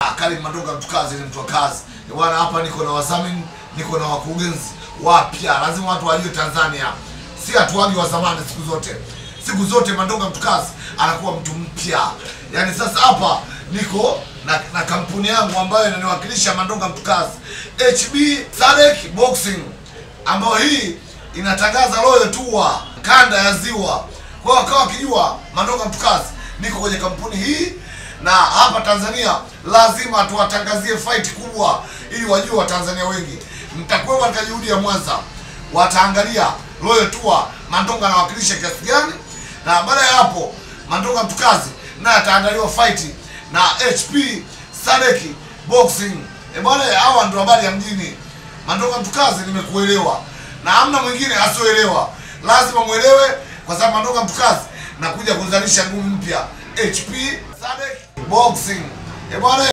Karim Mandonga mtu kazi ni mtu wa kazi. Eh, Bwana hapa niko na wadhamini, niko na wakurugenzi wapya. Lazima watu wajue Tanzania. Si hatuagi wa zamani siku zote. Siku zote Mandonga mtu kazi anakuwa mtu mpya. Yaani sasa hapa niko na, na kampuni yangu ambayo inaniwakilisha Mandonga mtu kazi. HB Sadek Boxing ambayo hii inatangaza Royal Tour kanda ya ziwa. Kwa hiyo wakawa wakijua Mandonga mtu kazi niko kwenye kampuni hii na hapa Tanzania lazima tuwatangazie fight kubwa ili wajue Watanzania wengi. Mtakuwa katika juhudi ya Mwanza, wataangalia Royal Tour Mandonga anawakilisha kiasi gani, na baada ya hapo Mandonga mtukazi naye ataandaliwa fight na HP Sadeki Boxing. E bwana, hawa ndio habari ya mjini. Mandonga mtukazi, nimekuelewa na hamna mwingine asioelewa, lazima mwelewe, kwa sababu Mandonga mtukazi nakuja kuzalisha ngumi mpya HP Sadek Boxing. E bwana